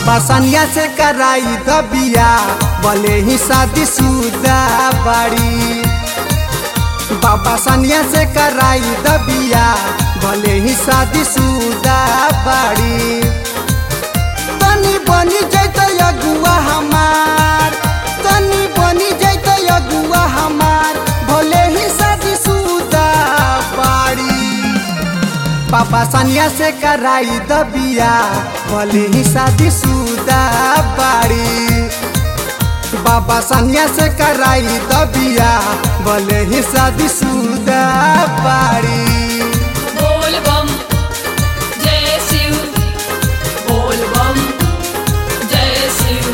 बाबा सनिया से कराई दबिया भले ही शादी शुदा बाड़ी बाबा सनिया से कराई दबिया भले ही शादी शुदा बाड़ी तनी बनी जैत अगुआ हमार तनी बनी जैत अगुआ हमार भले ही शादी शुदा बाड़ी पापा सनिया से कराई दबिया भले ही शादी शुदा बाड़ी बाबा सनिया से कराई दबिया भले ही शादी शुदा बाड़ी बोल बम जय शिव बोल बम जय शिव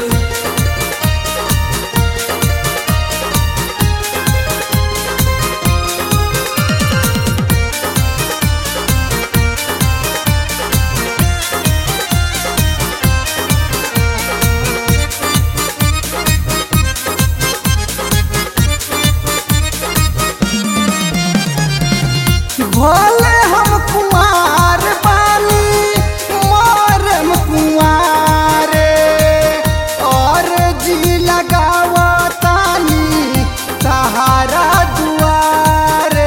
भोले हम कुमार बानी मोरम कुमारे और जी लगावतानी सहारा दुआरे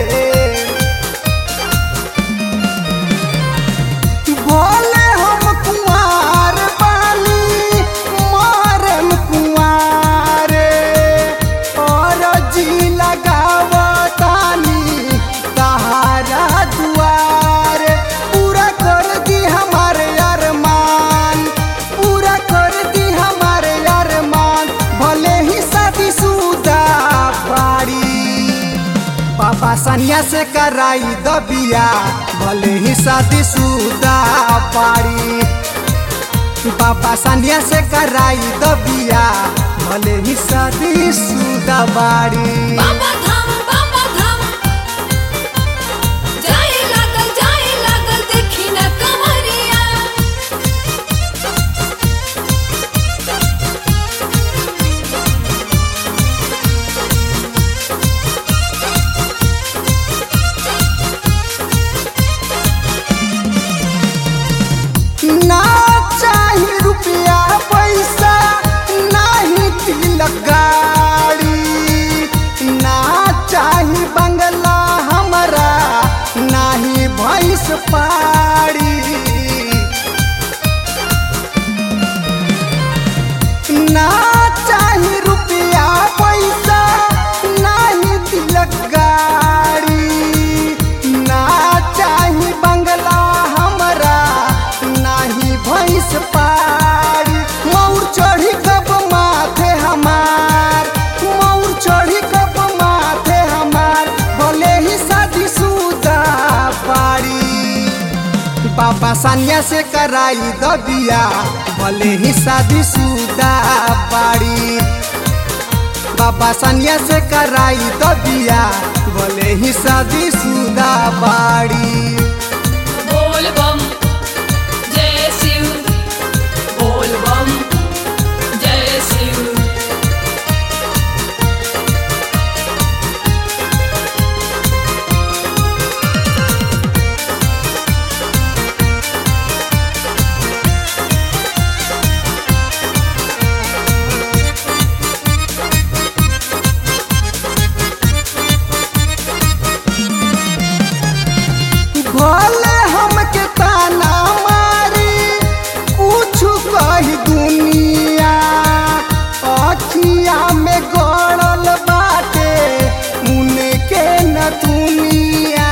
भोले हम कुमार बानी मोरम कुमारे और जी लगावतानी सहारा दुआरे पूरा कर दी हमारे अरमान पूरा कर दी हमारे अरमान भले ही शादी शुदा बाड़ी पापा सनिया से कराई दबिया भले ही शादी शुदा पाड़ी पापा सनिया से कराई दबिया भले ही शादी शुदा बाड़ी बाबा धाम बाबा धाम जाए लागल जाए लागल देखी न कमरिया ना चाही रुपया पैसा नाही तिलक गाड़ी ना चाही बंगला हमरा नाही भैंस पाड़ी ना चाही रुपया पैसा नाही तिलक गाड़ी ना चाही बंगला हमरा नाही भैंस पाड़ी मौर चढ़ी कब माथे हमार मौर चढ़ी कब माथे हमार भले ही शादी शुदा पाड़ी पापा सनिया से कराई दबिया भले ही शादी शुदा बाड़ी बाबा सनिया से कराई दबिया भले ही शादी शुदा बाड़ी बोल बम जय शिव बोल बम जय शिव भले हमके ताना मारी कुछ कही दुनिया अखिया में गड़ल बाटे उनके न दुनिया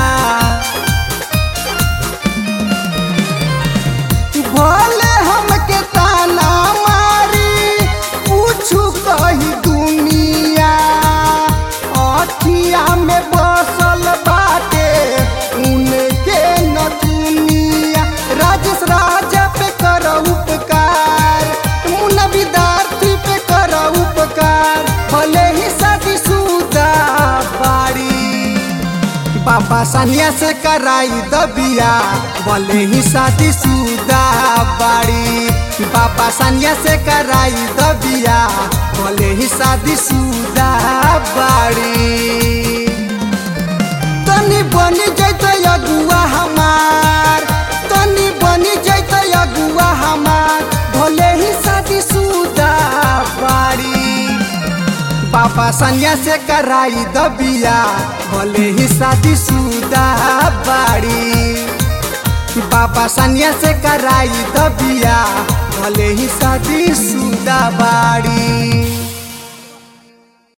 भले हमके ताना मारी कुछ कही दुनिया अखिया में बसल बाटे उनके न दुनिया राजेश राजा पे कर उपकार मुन्ना विद्यार्थी पे कर उपकार भले ही शादी शुदा बाड़ी पापा सनिया से कराई दबिया भले ही शादी शुदा बाड़ी पापा सनिया से कराई दबिया भले ही शादी शुदा बाड़ी तनी बनी जैत अगुआ हमार तनी बनी जैत अगुआ हमार बाबा सनिया से कराई दबिया भले ही शादी सुदा बाड़ी बाबा सनिया से कराई दबिया भले ही शादी सुदा बाड़ी